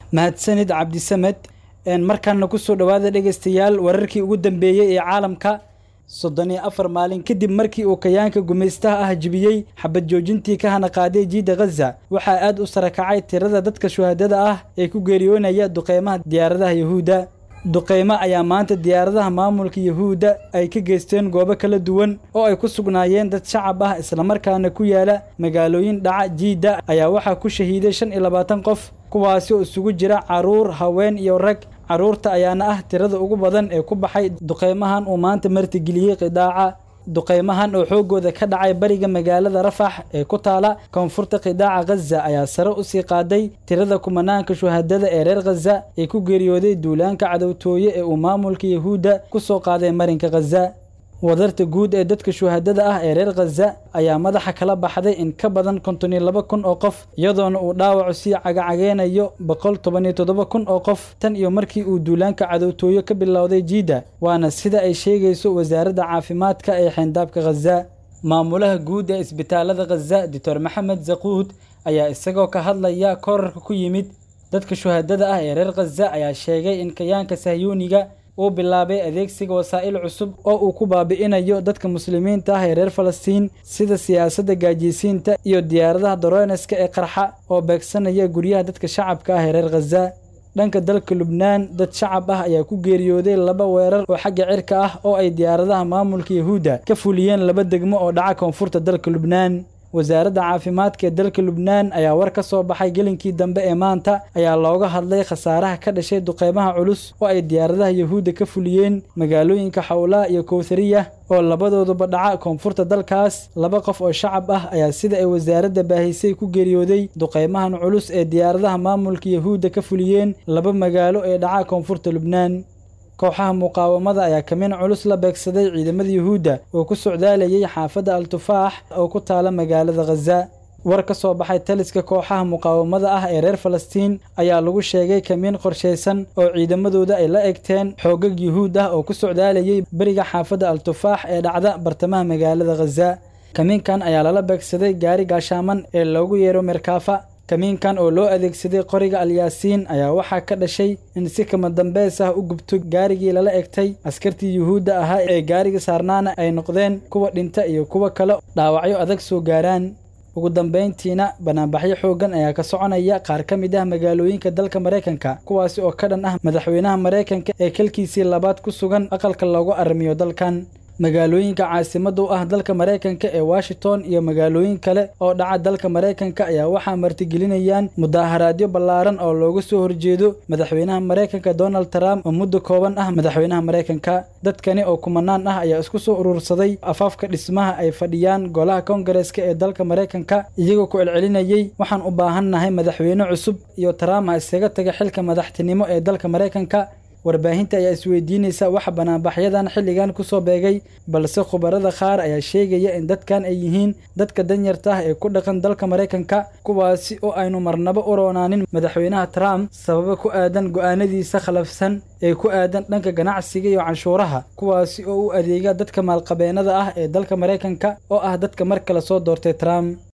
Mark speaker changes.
Speaker 1: mahadsanid cabdisamed markaana kusoo dhowaada dhegaystayaal wararkii ugu dambeeyey ee caalamka soddon iyo afar maalin kadib markii uu kayaanka gumaystaha ah jibiyey xabad joojintii ka hana qaaday jiidda khaza waxaa aad u sarakacay tirada dadka shuhaadada ah ee ku geeriyoonaya duqeymaha diyaaradaha yahuudda duqeymo ayaa maanta diyaaradaha maamulka yahuudda ay ka geysteen goobo kala duwan oo ay ku sugnaayeen dad shacab ah islamarkaana ku yaala magaalooyin dhaca jiidda ayaa waxaa ku shahiiday shan iyo labaatan qof kuwaasi oo isugu jira carruur haween iyo rag carruurta ayaana ah tirada ugu badan ee ku baxay duqeymahan uu maanta martigeliyey qidaaca duqeymahan oo xooggooda ka dhacay bariga magaalada rafax ee ku taala koonfurta qidaaca khaza ayaa sare u sii qaaday tirada kumanaanka shuhadada ee reer khaza ee ku geeriyooday duulaanka cadowtooye ee uu maamulka yahuudda ku soo qaaday marinka khaza wadarta guud ee dadka shuhadada ah ee reer khaza ayaa madaxa kala baxday in ka badan konton iyo laba kun oo qof iyadoona uu dhaawacu sii cagacageynayo boqol toban iyo toddoba kun oo qof tan iyo markii uu duulaanka cadowtooyo ka bilowday jiidda waana sida ay sheegayso wasaaradda caafimaadka ee xeyndaabka khaza maamulaha guud ee isbitaalada khaza doctor maxamed zaquud ayaa isagoo ka hadlaya korarka ku yimid dadka shuhadada ah ee reer khaza ayaa sheegay in kayaanka sahyuuniga uu bilaabay adeegsiga wasaa'il cusub oo uu ku baabi'inayo dadka muslimiinta ah ee reer falastiin sida siyaasadda gaajiysiinta iyo diyaaradaha doroneska ee qarxa oo beegsanaya guryaha dadka shacabka ah ee reer khaza dhanka dalka lubnaan dad shacab ah ayaa ku geeriyooday laba weerar oo xagga cirka ah oo ay diyaaradaha maamulka yahuudda ka fuliyeen laba degmo oo dhaca koonfurta dalka lubnaan wasaaradda caafimaadka ee dalka lubnaan ayaa war ka soo baxay gelinkii dambe ee maanta ayaa looga hadlay khasaaraha ka dhashay duqeymaha culus oo ay diyaaradaha yahuudda ka fuliyeen magaalooyinka xawlaa iyo kowthariya oo labadooduba dhaca koonfurta dalkaas laba qof oo shacab ah ayaa sida ay wasaaradda baahisay ku geeriyooday duqeymahan culus ee diyaaradaha maamulka yahuudda ka fuliyeen laba magaalo ee dhaca koonfurta lubnaan kooxaha muqaawamada ayaa kamin culus la beegsaday ciidamada yuhuudda oo ku socdaalayay xaafadda al-tufaax oo ku taala magaalada khaza war ka soo baxay taliska kooxaha muqaawamada ah ee reer falastiin ayaa lagu sheegay kamiin qorshaysan oo ciidamadooda ay la egteen xoogag yuhuud ah oo ku socdaalayay beriga xaafadda al-tufaax ee dhacda bartamaha magaalada khaza kamiinkan ayaa lala beegsaday gaari gaashaaman ee loogu yeero merkaafa kamiinkan oo loo adeegsaday qoriga alyaasiin ayaa waxaa ka dhashay in si kama dambeys ah u gubto gaarigii lala egtay askartii yuhuudda ahaa ee gaariga saarnaana ay noqdeen kuwa dhinta iyo kuwa kale dhaawacyo adag soo gaaraan ugu dambayntiina banaanbaxyo xooggan ayaa ka soconaya qaar ka mid ah magaalooyinka dalka maraykanka kuwaasi oo ka dhan ah madaxweynaha maraykanka ee kalkiisii labaad ku sugan aqalka loogu arrimiyo dalkan magaalooyinka caasimada u ah dalka maraykanka ee washington iyo magaalooyin kale oo dhaca dalka maraykanka ayaa waxaa martigelinayaan mudaaharaadyo ballaaran oo looga soo horjeedo madaxweynaha maraykanka donald trump oo muddo kooban ah madaxweynaha maraykanka dadkani oo kumanaan ah ayaa isku soo urursaday afaafka dhismaha ay fadhiyaan golaha kongareska ee dalka maraykanka iyagoo ku celcelinayey waxaan u baahannahay madaxweyne cusub iyo trump ha iskaga taga xilka madaxtinimo ee dalka maraykanka warbaahinta ayaa isweydiinaysa waxa banaanbaxyadan xilligan ku soo beegay balse khubarada qaar ayaa sheegaya in dadkan ay yihiin dadka danyarta ah ee ku dhaqan dalka maraykanka kuwaasi oo aynu marnabo u roonaanin madaxweynaha trump sababa ku aadan go'aanadiisa khalafsan ee ku aadan dhanka ganacsiga iyo canshuuraha kuwaasi oo u adeega dadka maalqabeennada ah ee dalka maraykanka oo ah dadka mar kale soo doortay trump